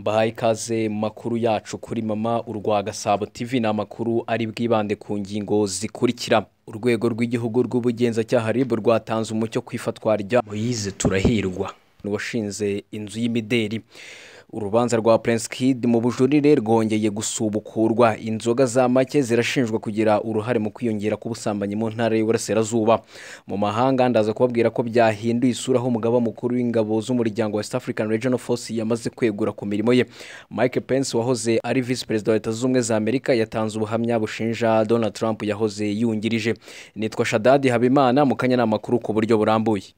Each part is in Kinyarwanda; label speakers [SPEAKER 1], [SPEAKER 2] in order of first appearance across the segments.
[SPEAKER 1] duhaye ikaze mu makuru yacu kuri mama urwa gasabo tv ni amakuru ari bwibande ku ngingo zikurikira urwego rw'igihugu rw'ubugenzacyaha rib rwatanze umucyo ku ifatwa rya moyize turahirwa washinze inzu y'imideri urubanza rwa Prince Kid mu bujurire rwongeye gusubukurwa inzoga za make zirashinjwa kugira uruhare mu kwiyongera k'ubusambanyi mu ntara y'uburasirazuba mu mahanga ndaza kubabwira ko byahinduye isura aho umugaba mukuru w'ingabo z'umuryango West African Regional Force yamaze kwegura ku mirimo ye Mike Pence wahoze ari vice perezida wa Leta z'ubumwe za Amerika yatanze ubuhamya bushinja Donald Trump yahoze yungirije nitwa Shadadi Habimana mu kanya n'amakuru ku buryo burambuye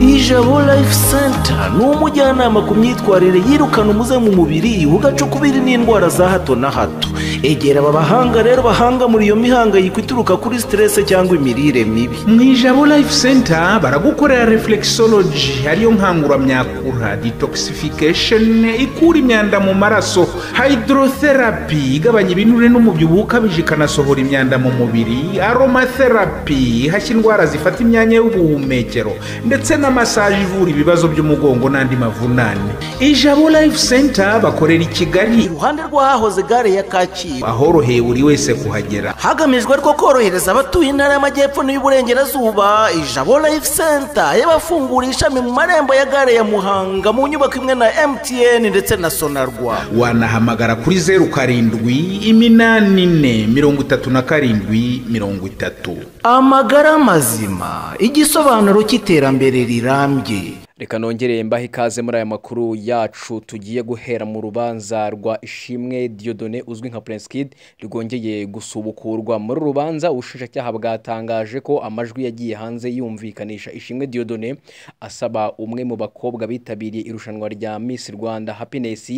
[SPEAKER 2] ijabo life center ni umujyanama ku myitwarire yirukana umuze mu mubiri ugacukubiri n'indwara za hato na hato egera aba bahanga rero bahanga muri iyo mihangayiko ituruka kuri siterese cyangwa imirire mibi
[SPEAKER 3] mu ijabo life center baragukorera reflexology ariyo nkanguramyakura detoxification ikura imyanda mu maraso hydrotherapy igabanya ibinure n'umubyibuho ukabije ikanasohora imyanda mu mubiri aromatherapy ihashya indwara zifata imyanya y'ubuhumekero ndetse n'amasaje ivura ibibazo by'umugongo n'andi mavunane ijabo life center bakorera i kigali
[SPEAKER 2] iruhande rw'ahahoze gare ya kacyiru
[SPEAKER 3] ahoroheye buri wese kuhagera
[SPEAKER 2] hagamijwe rwo korohereza abatuye intara y'amajyepfo n'iy'uburengerazuba ijabo life center yabafunguye ishami mu marembo ya gare ya muhanga mu nyubako imwe na mtn ndetse na sonarwa
[SPEAKER 3] wanahamagara kuri zeru karindwi iminani ine mirongo itatu na karindwi mirongo itatu
[SPEAKER 2] amagara mazima igisobanuro cy'iterambere rirambye
[SPEAKER 1] reka nongereye mbaho ikaze muri aya makuru yacu tugiye guhera mu rubanza rwa ishimwe Diodone uzwi nka Prince Kid rwongeye gusubukurwa muri rubanza ubushinjacyaha bwatangaje ko amajwi yagiye hanze yumvikanisha ishimwe Diodone asaba umwe mu bakobwa bitabiriye irushanwa rya Miss Rwanda Happiness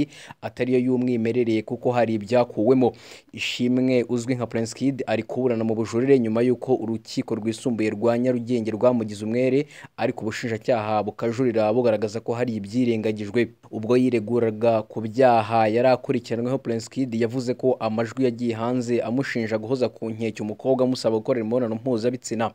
[SPEAKER 1] atariyo y'umwimerere kuko hari ibyakuwemo ishimwe uzwi nka Prince Kid ari kuburana mu bujurire nyuma y'uko urukiko rwisumbuye rwa Nyarugenge rwamugize umwere ariko ubushinjacyaha bukajurira bugaragaza ko hari ibyirengagijwe ubwo yireguraga ku byaha yari akurikiranyweho Prince Kid yavuze ko amajwi yagiye hanze amushinja guhoza ku nkeke umukobwa amusaba gukorera imibonano mpuzabitsina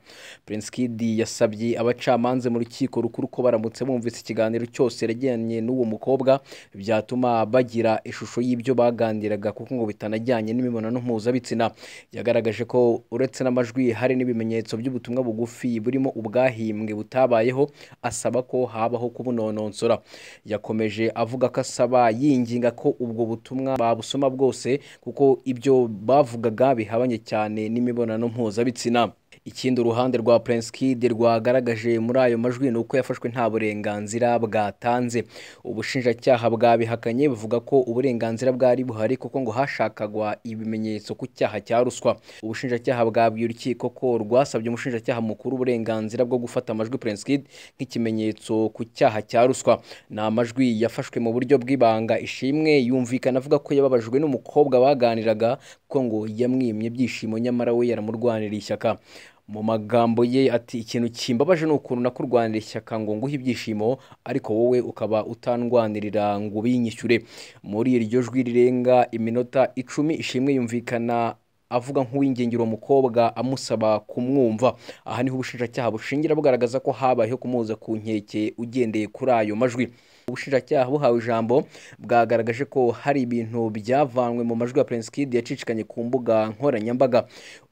[SPEAKER 1] Prince Kid yasabye abacamanza mu rukiko rukuru ko baramutse bumvise ikiganiro cyose yajyanye n'uwo mukobwa byatuma bagira ishusho y'ibyo baganiraga kuko ngo bitanajyanye n'imibonano mpuzabitsina yagaragaje ko uretse n'amajwi hari n'ibimenyetso by'ubutumwa bugufi burimo ubwahimbwe butabayeho asaba ko habaho kubunononsora yakomeje avuga ko asaba yinginga ko ubwo butumwa babusoma bwose kuko ibyo bavugaga bihabanye cyane n'imibonano mpuzabitsina ikindi uruhande rwa Prince Kid rwagaragaje muri ayo majwi ni uko yafashwe nta burenganzira bwatanze ubushinjacyaha bwabihakanye buvuga ko uburenganzira bwari buhari kuko ngo hashakagwa ibimenyetso ku cyaha cya ruswa ubushinjacyaha bwabwiye urukiko ko rwasabye umushinjacyaha mukuru uburenganzira bwo gufata amajwi Prince Kid nk'ikimenyetso ku cyaha cya ruswa ni amajwi yafashwe mu buryo bw'ibanga ishimwe yumvikana avuga ko yababajwe n'umukobwa baganiraga kuko ngo yamwimye ibyishimo nyamara we yaramurwanira ishyaka mu magambo ye ati ikintu kimbabaje ni ukuntu nakurwanira ishyaka ngo nguhe ibyishimo ariko wowe ukaba utandwanirira ngo ubinyishyure muri iryo jwi rirenga iminota icumi ishimwe yumvikana avuga nk'uwingengera uwo mukobwa amusaba kumwumva aha niho ubushinjacyaha bushingira bugaragaza ko habayeho kumuza ku nkeke ugendeye kuri ayo majwi ubushinjacyaha buhawe ijambo bwagaragaje ko hari ibintu byavanwe mu majwi ya Prince Kid yacicikanye ku mbuga nkoranyambaga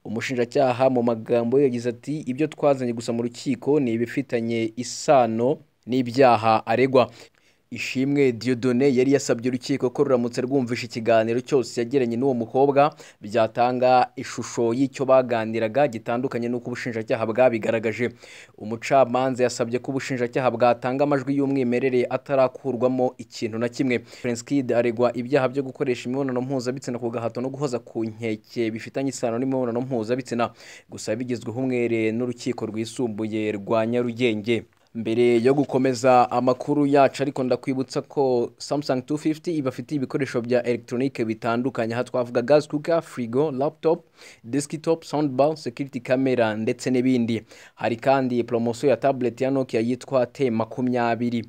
[SPEAKER 1] umushinjacyaha mu magambo ye yagize ati ibyo twazanye gusa mu rukiko ni ibifitanye isano n'ibyaha aregwa ishimwe Dieudonné yari yasabye urukiko ko ruramutse rwumvisha ikiganiro cyose yagiranye n'uwo mukobwa byatanga ishusho y'icyo baganiraga gitandukanye n'uko ubushinjacyaha bwabigaragaje umucamanza yasabye ko ubushinjacyaha bwatanga amajwi y'umwimerere atarakurwamo ikintu na kimwe Prince Kid aregwa ibyaha byo gukoresha imibonano mpuzabitsina ku gahato no guhoza ku nkeke bifitanye isano n'imibonano mpuzabitsina gusa bigezweho umwere n'urukiko rwisumbuye rwa Nyarugenge mbere yo gukomeza amakuru yacu ariko ndakwibutsa ko Samsung 250 ibafitiye ibikoresho bya electronique bitandukanye aha twavuga gas cooker frigo laptop desktop soundbar security camera ndetse n'ibindi hari kandi promosiyo ya tablet ya Nokia yitwa T makumyabiri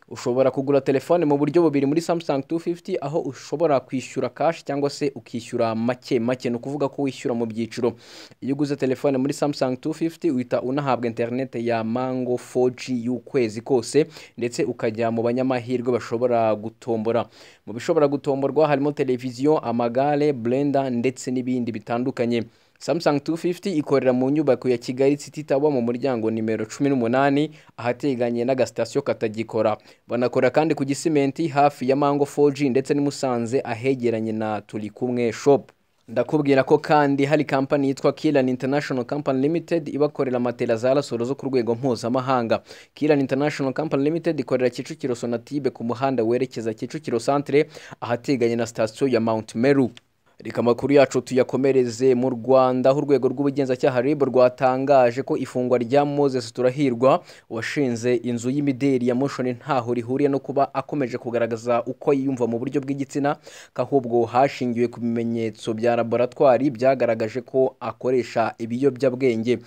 [SPEAKER 1] ushobora kugura telefone mu buryo bubiri muri Samsung 250 aho ushobora kwishyura cash cyangwa se ukishyura make make ni ukuvuga ko wishyura mu byiciro iyo uguze telefone muri Samsung 250 uhita unahabwa internet ya Mango 4G y'ukwezi kose ndetse ukajya mu banyamahirwe bashobora gutombora mu bishobora gutomborwa harimo televiziyo amagare blender ndetse n'ibindi bitandukanye Samsung 250 ikorera mu nyubako ya Kigali City Tower mu muryango nimero 18 ahateganye n'agasitasiyo katagikora banakora kandi ku gisimenti hafi ya Mango 4G ndetse n'i Musanze ahegeranye na Turi kumwe shop ndakubwira ko kandi hari kampani yitwa Kiran International Company Limited ibakorera matela za rasoro zo ku rwego mpuzamahanga Kiran International Company Limited ikorera Kicukiro Sonatibe ku muhanda werekeza Kicukiro Centre ahateganye na sitasiyo ya Mount Meru reka amakuru yacu tuyakomereze mu rwanda aho urwego rw'ubugenzacyaha rib rwatangaje ko ifungwa rya moses turahirwa washinze inzu y'imideli ya moshoni ntaho rihuriye no kuba akomeje kugaragaza uko yiyumva mu buryo bw'igitsina ko ahubwo hashingiwe ku bimenyetso bya laboratwari byagaragaje ko akoresha ibiyobyabwenge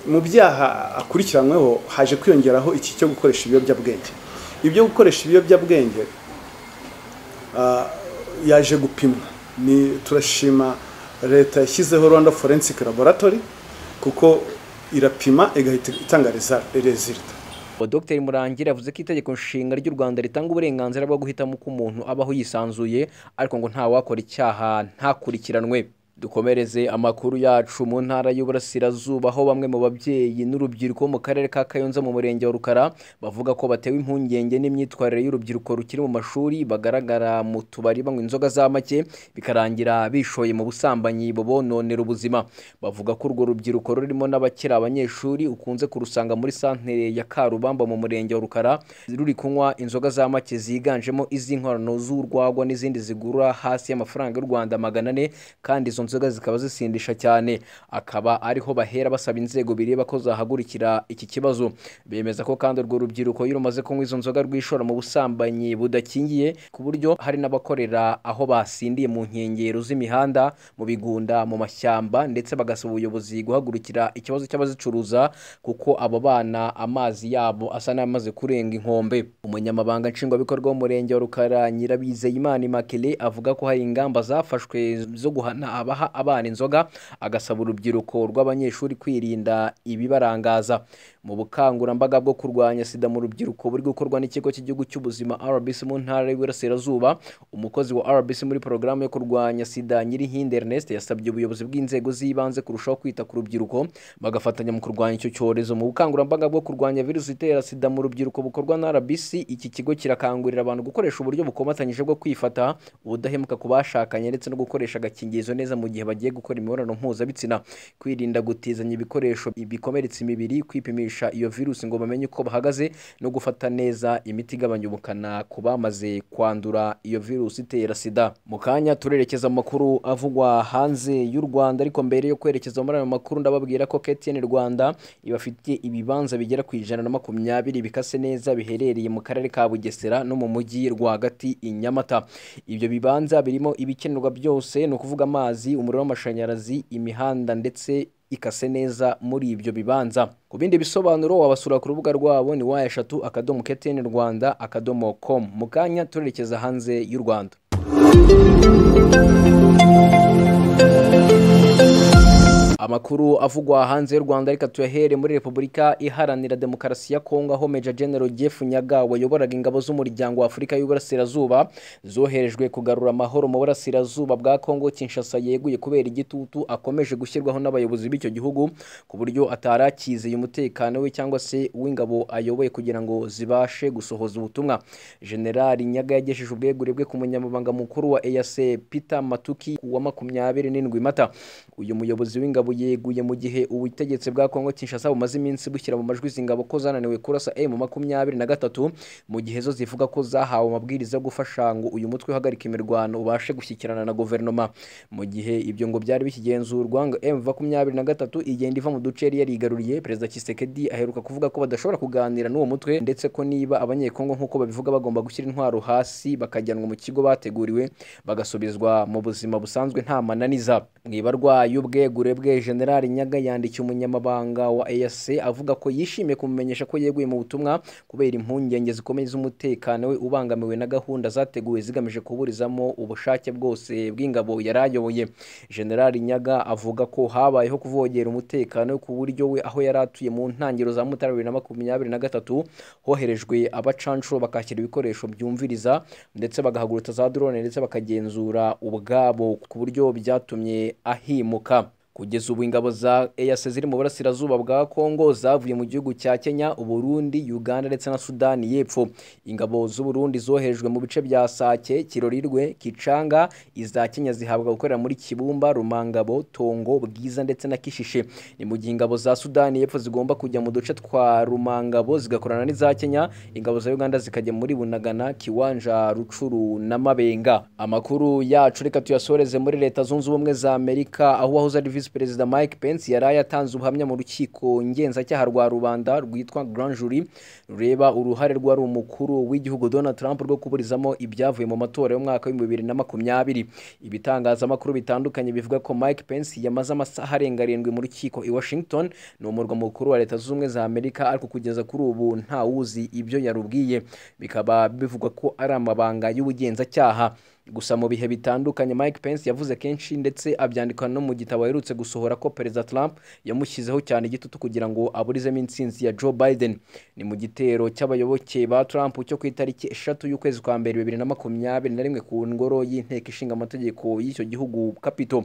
[SPEAKER 4] mu byaha akurikiranyweho haje kwiyongeraho iki cyo gukoresha ibiyobyabwenge ibyo gukoresha ibiyobyabwenge yaje gupimwa ni turashima leta yashyizeho rwanda forensic laboratory kuko irapima igahita itangariza rezilita
[SPEAKER 1] dr murangira yavuze ko itegeko nshinga ry'u rwanda ritanga uburenganzira bwo guhitamo uko umuntu abaho yisanzuye ariko ngo ntawakora icyaha ntakurikiranwe dukomereze amakuru yacu mu ntara y'uburasirazuba aho bamwe mu babyeyi n'urubyiruko mu karere ka kayonza mu murenge wa rukara bavuga ko batewe impungenge n'imyitwarire y'urubyiruko rukiri mu mashuri bagaragara mu tubari banywa inzoga za make bikarangira bishoye mu busambanyi bubononera ubuzima bavuga ko urwo rubyiruko rurimo n'abakiri abanyeshuri ukunze kurusanga muri santere ya karubamba mu murenge wa rukara ruri kunywa inzoga za make ziganjemo iz'inkorano z'urwagwa n'izindi zigura hasi y'amafaranga y'u rwanda magana ane kandi izo nzoga zikaba zisindisha cyane akaba ariho bahera basaba inzego bireba ko zahagurikira iki kibazo bemeza ko kandi urwo rubyiruko iyo rumaze kunywa izo nzoga rwishora mu busambanyi budakingiye ku buryo hari n'abakorera aho basindiye mu nkengero z'imihanda mu bigunda mu mashyamba ndetse bagasaba ubuyobozi guhagurukira ikibazo cy'abazicuruza kuko abo bana amazi yabo asa n'amaze kurenga inkombe umunyamabanga nshingwabikorwa w'umurenge wa rukara nyirabizeyimana imakele avuga ko hari ingamba zafashwe zo guhana aba abaha abana inzoga agasaba urubyiruko rw'abanyeshuri kwirinda ibibarangaza mu bukangurambaga bwo kurwanya sida mu rubyiruko buri gukorwa n'ikigo cy'igihugu cy'ubuzima rbc mu ntara y'uburasirazuba umukozi wa rbc muri porogaramu yo kurwanya sida nyirihinde ernest yasabye ubuyobozi bw'inzego z'ibanze kurushaho kwita ku rubyiruko bagafatanya mu kurwanya icyo cyorezo mu bukangurambaga bwo kurwanya virusi itera sida mu rubyiruko bukorwa na rbc iki kigo kirakangurira abantu gukoresha uburyo bukomatanyije bwo kwifata ubudahemuka ku bashakanye ndetse no gukoresha agakingirizo neza mu gihe bagiye gukora imibonano mpuzabitsina kwirinda gutizanya ibikoresho bikomeretsa imibiri kwipimisha iyo virusi ngo bamenye uko bahagaze no gufata neza imiti igabanya ubukana ku bamaze kwandura iyo virusi itera sida mu kanya turerekeza amakuru avugwa hanze y'u rwanda ariko mbere yo kwerekeza muri ayo makuru ndababwira ko ktn rwanda ibafitiye ibibanza bigera ku ijana na makumyabiri bikase neza biherereye mu karere ka bugesera no mu mujyi rwagati i nyamata ibyo bibanza birimo ibikenerwa byose ni ukuvuga amazi umuriro w'amashanyarazi imihanda ndetse ikase neza muri ibyo bibanza ku bindi bisobanuro wabasura ku rubuga rwabo ni wa eshatu akadomo keteni rwanda akadomo komu mu kanya turerekeza hanze y'u rwanda amakuru avugwa hanze y'u rwanda reka tuyahere muri repubulika iharanira demokarasi ya kongo aho meja general jeff nyaga wayoboraga ingabo z'umuryango wa afurika y'uburasirazuba zoherejwe kugarura amahoro mu burasirazuba bwa kongo kinshasa yeguye kubera igitutu akomeje gushyirwaho n'abayobozi b'icyo gihugu ku buryo atari akizeye umutekano we cyangwa se uw'ingabo ayoboye kugira ngo zibashe gusohoza ubutumwa generali nyaga yagejeje ubwegure bwe ku munyamabanga mukuru wa eyase peter matuki wa makumyabiri n'indwi mata uyu muyobozi w'ingabo yeguye mu gihe ubutegetsi bwa kongo kinshasa bumaze iminsi bushyira mu majwi izi ngabo ko zananiwe kurasa emu makumyabiri na gatatu mu gihe zo zivuga ko zahawe amabwiriza yo gufasha ngo uyu mutwe uhagarika imirwano ubashe gushyikirana na guverinoma mu gihe ibyo ngo byari bikigenzurwa ngo emu makumyabiri na gatatu igenda iva mu duce yari yarigaruriye perezida kisekedi aheruka kuvuga ko badashobora kuganira n'uwo mutwe ndetse ko niba abanyekongo nk'uko babivuga bagomba gushyira intwaro hasi bakajyanwa mu kigo bateguriwe bagasubizwa mu buzima busanzwe nta mananiza mu ibarwa y'ubwegure bwe generali nyaga yandikiye umunyamabanga wa eyase avuga ko yishimiye kumumenyesha ko yeguye mu butumwa kubera impungenge zikomeye z'umutekano we ubangamiwe na gahunda zateguwe zigamije kuburizamo ubushake bwose bw'ingabo yari ayoboye generali nyaga avuga ko habayeho kuvogera umutekano we ku buryo we aho yari atuye mu ntangiriro za mutara bibiri na makumyabiri na gatatu hoherejwe abacanshuro bakakira ibikoresho byumviriza ndetse bagahagurutsa za drone ndetse bakagenzura ubwabo ku buryo byatumye ahimuka kugeza ubu ingabo za EAC ziri mu burasirazuba bwa Kongo zavuye mu gihugu cya Kenya, Uburundi, Uganda ndetse na Sudani y'Epfo. Ingabo z'u Burundi zoherejwe mu bice bya Sake, Kirorirwe, Kicanga, iza Kenya zihabwa gukorera muri Kibumba, Rumangabo, Tongo, Bwiza ndetse na Kishishe. Ni mu gihe ingabo za Sudani y'Epfo zigomba kujya mu duce twa Rumangabo zigakorana n'iza Kenya, ingabo za Uganda zikajya muri Bunagana, Kiwanja, Rucuru na Mabenga. Amakuru yacu reka tuyasoreze muri Leta Zunze Ubumwe za Amerika aho wahoze ari visi perezida mike pence yari ayatanze ubuhamya mu rukiko ngenzacyaha rwa rubanda rwitwa grand jury rureba uruhare rwari umukuru w'igihugu donald trump rwo kuburizamo ibyavuye mu matora y'umwaka w'ibihumbi bibiri na makumyabiri ibitangazamakuru bitandukanye bivuga ko mike pence yamaze amasaha arenga arindwi mu rukiko i washington ni umurwa mukuru wa leta zunze ubumwe za amerika ariko kugeza kuri ubu ntawuzi ibyo yarubwiye bikaba bivugwa ko ari amabanga y'ubugenzacyaha gusa mu bihe bitandukanye mike pence yavuze kenshi ndetse abyandika no mu gitabo aherutse gusohora ko perezida trump yamushyizeho cyane igitutu kugira ngo aburizemo intsinzi ya joe biden ni mu gitero cy'abayoboke ba trump cyo ku itariki eshatu y'ukwezi kwa mbere bibiri na makumyabiri na rimwe ku ngoro y'inteko ishinga amategeko y'icyo gihugu capito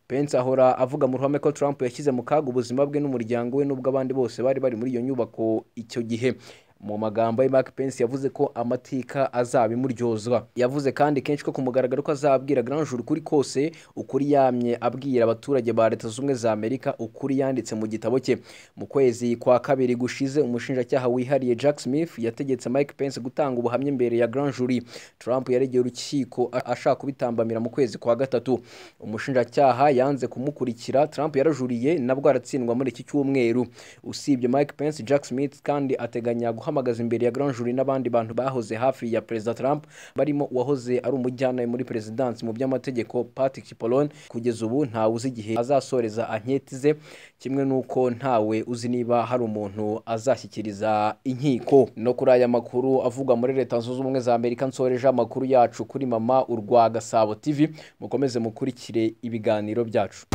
[SPEAKER 1] Pence ahora avuga mu ruhame ko Trump yashyize mu kaga ubuzima bwe n'umuryango we n'ubwo abandi bose bari bari muri iyo nyubako icyo gihe mu magambo ye Mark Pence yavuze ko amateka azabimuryozwa yavuze kandi kenshi ko kumugaragara ko azabwira Grand Jury kuri kose ukuri yamye abwira abaturage ba Leta Zunze Ubumwe za Amerika ukuri yanditse mu gitabo cye mu kwezi kwa kabiri gushize umushinjacyaha wihariye Jack Smith yategetse Mike Pence gutanga ubuhamya imbere ya Grand Jury Trump yaregeye urukiko ashaka kubitambamira mu kwezi kwa gatatu umushinjacyaha yanze kumukurikira Trump yarajuriye nabwo aratsindwa muri iki cyumweru usibye Mike Pence Jack Smith kandi ateganya guhamagaza imbere ya Grand Jury n'abandi bantu bahoze hafi ya Perezida Trump barimo uwahoze ari umujyanama muri Perezidansi mu by'amategeko Patrick Cipollone kugeza ubu ntawe uzi igihe azasoreza anketi ze kimwe n'uko ntawe uzi niba hari umuntu azashyikiriza inkiko no kuri aya makuru avugwa muri Leta Zunze Ubumwe za Amerika nsoreje amakuru yacu kuri mama urwa Gasabo TV mukomeze mukurikire ibiganiro byacu